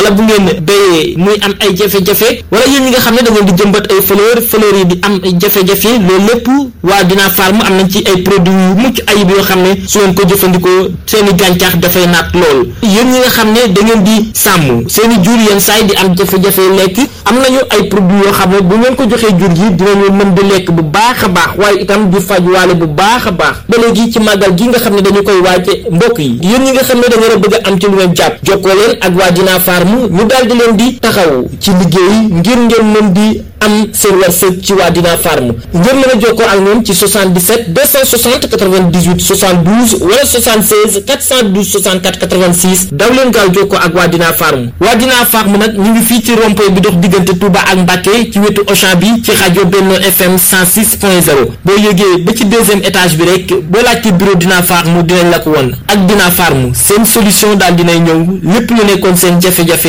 wala bu ngeen béyee muy am ay jafe-jafe wala yéen ñi nga xam ne da ngeen di jëmbat ay fleur fleur yi di am jafe-jafe loolu lépp waa Dina Farm am nañ ci ay produits yu mucc ayib yoo xam ne su ngeen ko jëfandikoo seen i gàncax dafay naat lool yéen ñi nga xam ne da ngeen di sàmm seen i jur yenn saay di am jafe-jafe lekk am nañu ay produits yoo xam ne bu ngeen ko joxee jur yi dinañu mën di lekk bu baax a baax waaye itam di faj waale bu baax a baax ba léegi ci màggal gi nga xam ne dañu koy waaje mbokk yi yéen ñi nga xam ne da ngeen a bëgg a am ci lu ngeen jàpp jokkoo leen ak waa Dina Farm ñu daal di leen di taxaw ci liggéey ngir ngeen mën di am seen wërsëg ci waa Dina Farm ngeen mën a jokkoo ak ñoom ci 77 260 98 72 wala 76 412 64 86 daw leen gaaw jokkoo ak waa Dina Farm waa Dina Farm nag ñu ngi fii ci rond-point bi dox diggante Touba ak Mbacké ci wetu Auchan bi ci rajo Benno FM 106.0 boo yëgee ba ci deuxième étage bi rek boo laajte bureau Dina Farm dinañ la ko won ak Dina Farm seen solution daal dinay ñëw lépp lu nekkoon seen jafe-jafe